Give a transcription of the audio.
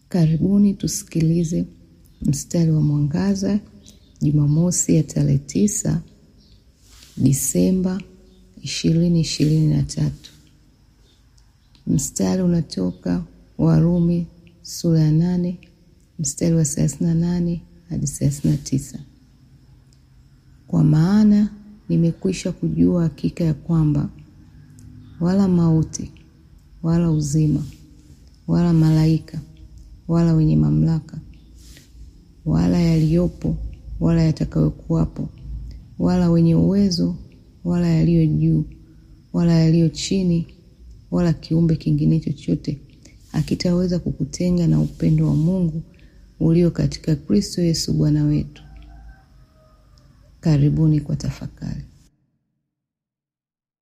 Karibuni tusikilize mstari wa mwangaza Jumamosi ya tarehe tisa Disemba ishirini ishirini na tatu. Mstari unatoka Warumi sura ya nane mstari wa thelathini na nane hadi thelathini na tisa. Kwa maana nimekwisha kujua hakika ya kwamba wala mauti wala uzima wala malaika wala wenye mamlaka wala yaliyopo wala yatakayokuwapo wala wenye uwezo wala yaliyo juu wala yaliyo chini wala kiumbe kingine chochote hakitaweza kukutenga na upendo wa Mungu ulio katika Kristo Yesu Bwana wetu. Karibuni kwa tafakari.